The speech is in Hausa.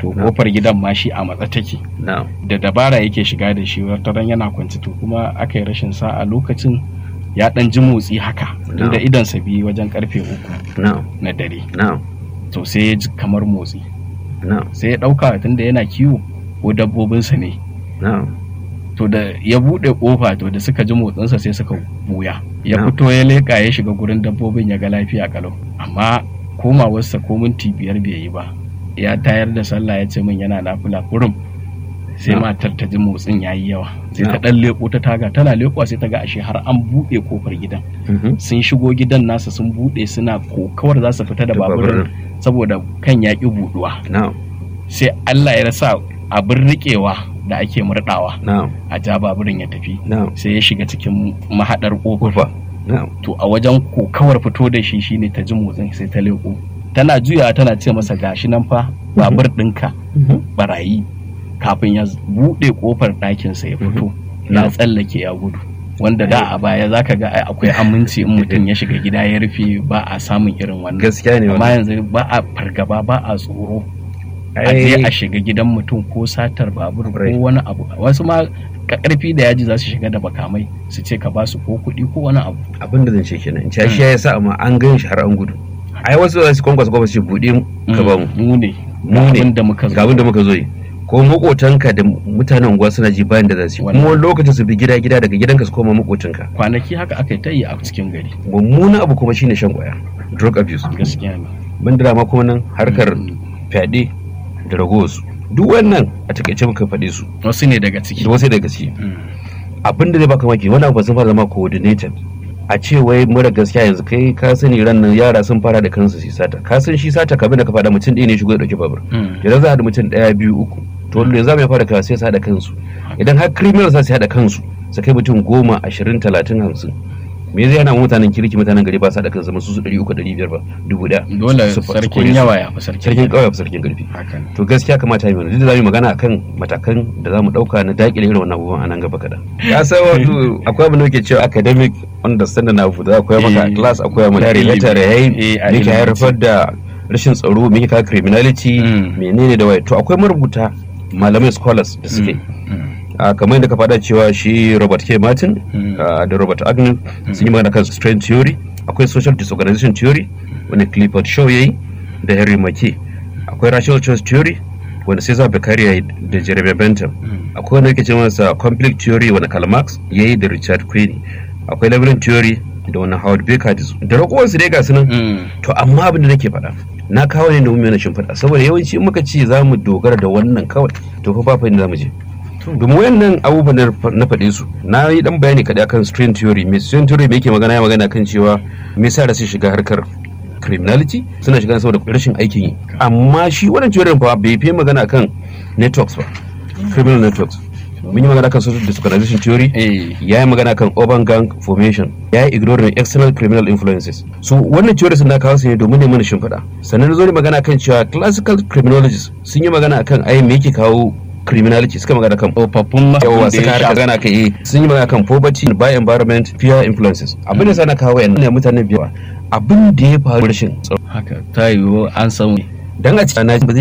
to Na. kofar gidan ma shi a matsa take na'am da dabara yake shiga da shi wata ran yana kwanci to kuma aka yi rashin sa'a lokacin ya dan ji motsi haka Na. inda idansa biyu wajen karfe uku na'am na dare na'am to sai ya ji kamar motsi na'am sai ya dauka tunda yana kiwo ko dabbobinsa ne na'am to da ya bude kofa to da suka ji motsinsa sai suka buya ya Na. fito ya leka ya shiga gurin dabbobin ya ga lafiya kalau amma komawarsa ko minti biyar bai yi ba ya tayar da sallah ya ce min yana nafila kurum sai Na. matar ta ji motsin ya yi yawa sai ta Na. dan leko ta taga tana lekowa sai ta ga ashe har an buɗe kofar gidan Mhm. sun shigo gidan nasa sun buɗe suna kokawar za su fita da Da baburin saboda kan ya ƙi buɗuwa na'am sai Allah ya rasa abin riƙewa da ake murɗawa na'am a ja baburin ya tafi na'am sai ya shiga cikin mahaɗar ƙofar kofa na'am to a wajen kokawar fito da shi shine ta ji motsin sai ta leko tana juyawa tana ce masa gashi nan fa babur ɗinka barayi kafin ya buɗe ƙofar ɗakinsa ya fito ya Na. tsallake ya gudu wanda da a baya zaka ga ai akwai aminci in mutum ya shiga gida ya rufe ba a samun irin wannan gaskiya ne amma wannan yanzu ba a fargaba ba a tsoro a Ai, je a shiga gidan mutum ko satar babur ko Right. wani abu wasu ma ka karfi da yaji za su shiga da bakamai su ce ka ba su ko kuɗi ko wani abu abin da zan ce kenan in shi ya sa amma an gan shi har an gudu ai wasu za su kwankwasa kofa su ce buɗe ka ba mu mu ne Mu ne. abin da muka zo ga abin da muka zo yi ko makotanka da mutanen unguwa suna ji bayan da za su yi kuma wani lokacin su bi gida gida daga gidanka su koma makotanka kwanaki haka aka yi ta yi a cikin gari mummunan abu kuma shine shan kwaya drug abuse gaskiya ne ban da ma kuma nan harkar Mm. fyaɗe da ragowarsu duk wannan a takaice muka faɗe su wasu ne daga ciki da wasu daga ciki Mm. abin da zai baka maki wani abu sun fara zama coordinated a ce wai mura gaskiya yanzu kai ka sani ran nan yara sun fara da kansu su sata ka san shi sata kabin da ka faɗa mutum ɗaya ne shigo ya ɗauki babur Mm. idan za a da mutum ɗaya biyu uku to yanzu za mu fara kawo sai su haɗa kansu idan har criminal za su haɗa kansu su kai mutum goma ashirin talatin hamsin me zai yana mutanen kirki mutanen gari ba su haɗa kansu su su ɗari uku ɗari biyar ba dubu ɗaya dole Su fa- su sarkin kore su. yawa ya fi sarkin sarkin ƙauye fa sarkin ƙarfi haka ne to gaskiya kamata yi mana duk da za mu yi magana akan matakan da za mu ɗauka na daƙile irin wannan abubuwan a nan gaba kaɗan. ya san wato akwai abin da muke cewa academic understanding na abu da akwai maka a Eh, class akwai maka ilimi. later Eh, yayi a me ke ilimi. haifar da rashin tsaro me ke kawo criminality Mm. menene da waye to akwai marubuta malamai scholars da suke Mm. a kamar yadda ka faɗa cewa shi Robert K. Martin Mm. ah, da Robert Agnew sun yi magana kan strength theory akwai social disorganization theory wanda Clifford Shaw yayi da Henry Mackay akwai rational choice theory wanda Cesar Beccaria yayi da Jeremy Bentham Mm. akwai wanda yake ce masa conflict theory wanda Karl Marx yayi da Richard Quinn akwai labyrinth theory da wani Howard Baker da su da ragowar su dai ga su nan Mm. to amma abin da nake faɗa na kawo ne domin yana shimfiɗa saboda yawanci in muka ce za mu dogara da wannan kawai to fa ba fa inda za mu je domin wayannan abubuwan da na faɗe su na yi dan bayani kaɗai akan strain theory me strain theory me yake magana ya magana kan cewa me yasa da su shiga harkar criminality suna shiga saboda rashin aikin yi amma shi wannan theory fa bai fi magana akan networks ba criminal networks mun yi magana kan social disorganization theory eh ya yi magana kan urban gang formation ya yi ignoring external criminal influences so wannan theory sun na kawo su ne domin ne mana shimfiɗa sannan na zo ne magana kan cewa classical criminologists sun yi magana kan ai me yake kawo criminality suka magana kan tsofaffin yawa masu suka da ya harka gana kan eh sun yi magana kan poverty by environment peer influences abin da sana kawo yan ne mutane biyawa abin da ya faru rashin tsaro haka ta yiwu an san dan a cikin ba zai